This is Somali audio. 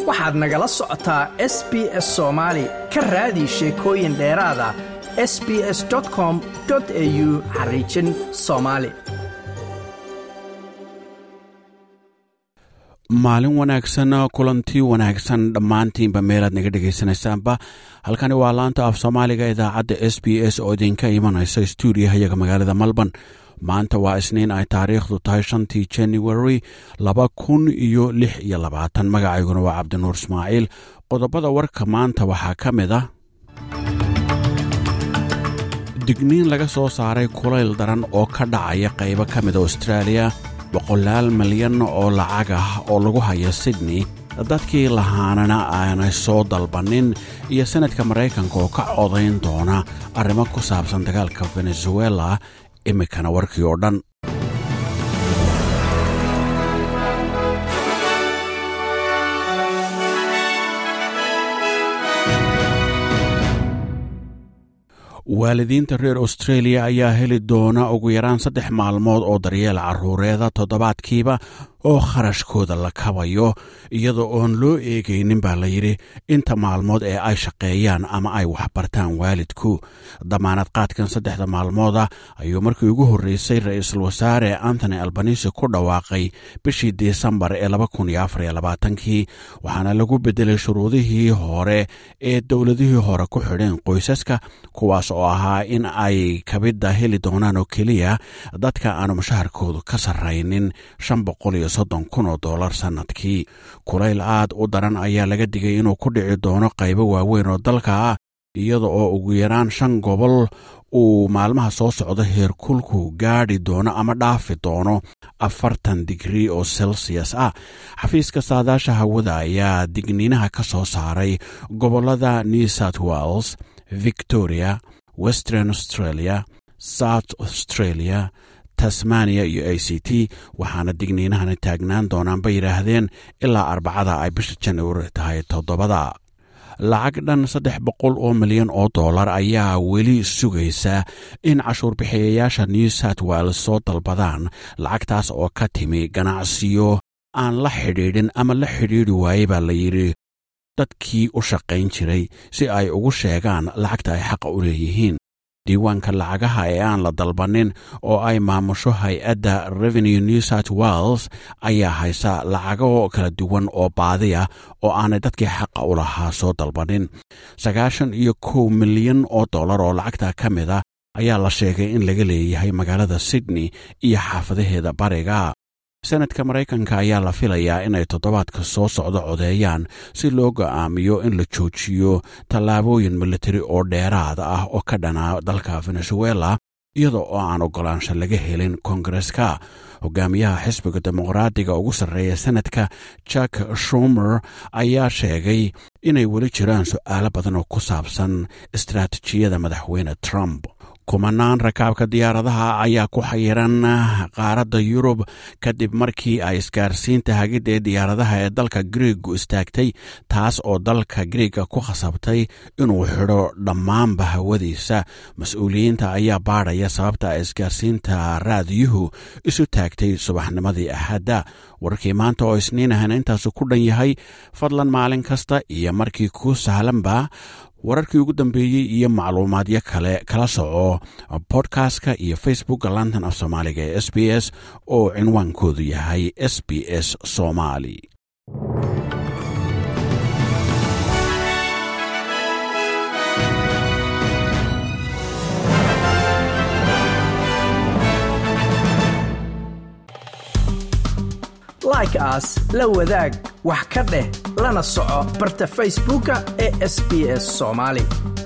waxaad nagala socotaa s b s soomaali ka raadi sheekooyin dheeraada s b s com au xariijin soomaali maalin wanaagsan kulanti wanaagsan dhammaantiinba meelaad naga dhegaysanaysaanba halkani waa laanta af soomaaliga idaacadda s b s oo idinka imanaysa stuudiyahayaga magaalada melbourne maanta waa isniin ay taariikhdu tahay shantii january laba kun iyo lix iyo labaatan magacayguna waa cabdinuur ismaaciil qodobada warka maanta waxaa ka mid ah digniin laga soo saaray kulayl daran oo ka dhacaya qaybo ka mida austraaliya boqolaal milyan oo lacag ah oo lagu haya sydney dadkii lahaanana aanay soo dalbannin iyo sanadka maraykanka oo ka codayn doona arrimo ku saabsan dagaalka venezuela iminkana warkii oo dhan waalidiinta reer australia ayaa heli doona ugu yaraan saddex maalmood oo daryeel carruureeda toddobaadkiiba oo kharashkooda la kabayo iyadoo oon loo eegaynin baa la yidhi inta maalmood ee ay shaqeeyaan ama ay waxbartaan waalidku damaanad qaadkan saddexda maalmooda ayuu markii ugu horreysay ra-iisul wasaare antony albanisi ku dhawaaqay bishii disembar ee kii waxaana lagu beddelay shuruudihii hore ee dowladihii hore ku xidheen qoysaska kuwaas oo ahaa in ay kabidda heli doonaan oo keliya dadka aanu mushaharkoodu ka sarraynin kun oo dolar sannadkii kulayl aad u daran ayaa laga digay inuu ku dhici doono qaybo waaweyn oo dalka ah iyada oo ugu yaraan shan gobol uu maalmaha soo socda heerkulku gaadhi doono ama dhaafi doono afartan digrii oo celsius ah xafiiska saadaasha hawada ayaa digniinaha ka soo saaray gobollada new south wales victoria western australia south australia tasmaniya iyo a c t waxaana digniinahani taagnaan doonaan bay yidhaahdeen ilaa arbacada ay bisha januari tahay toddobada lacag dhan saddex boqol oo milyan oo dollar ayaa weli sugaysa in cashuurbixiyayaasha new south wales soo dalbadaan lacagtaas oo ka timi ganacsiyo aan la xidhiidhin ama la xidhiidhi waaye baa la yidhi dadkii u shaqayn jiray si ay ugu sheegaan lacagta ay xaqa u leeyihiin diiwaanka lacagaha ee aan la dalbanin oo ay maamusho hay-adda revenue new south wales ayaa haysa lacago kala duwan oo baadiya oo aanay dadkii xaqa u lahaa soo dalbanin sagaashan iyo kow milyan oo dollar oo lacagta ka mid a ayaa la sheegay in laga leeyahay magaalada sydney iyo xaafadaheeda bariga sanadka maraykanka ayaa la filayaa inay toddobaadka soo socdo codeeyaan si loo go'aamiyo in la joojiyo tallaabooyin militari oo dheeraad ah oo ka dhanaa dalka venezuela iyada oo aan oggolaansho laga helin kongareska hogaamiyaha xisbiga dimuqraadiga ugu sarreeya sanadka jack shumer ayaa sheegay inay weli jiraan su'aalo badan oo ku saabsan istaraatijiyada madaxweyne trump kumanaan rakaabka diyaaradaha ayaa ku xayiran qaaradda yurub kadib markii ay isgaarsiinta hagidda ee diyaaradaha ee dalka griigu istaagtay taas oo dalka griiga ku khasabtay inuu xidho dhammaanba hawadiisa mas-uuliyiinta ayaa baadhaya sababta isgaarsiinta raadiyuhu isu taagtay subaxnimadii axadda warkii maanta oo isniin ahana intaasu ku dhan yahay fadlan maalin kasta iyo markii kuu sahlanba wararkii ugu dambeeyey iyo macluumaadyo kale kala soco bodkastka iyo facebookka lantan af soomaaliga ee s b s oo cinwaankoodu yahay s b s somaali like aas la wadaag wax ka dheh lana soco barta facebooka ee sb s somaali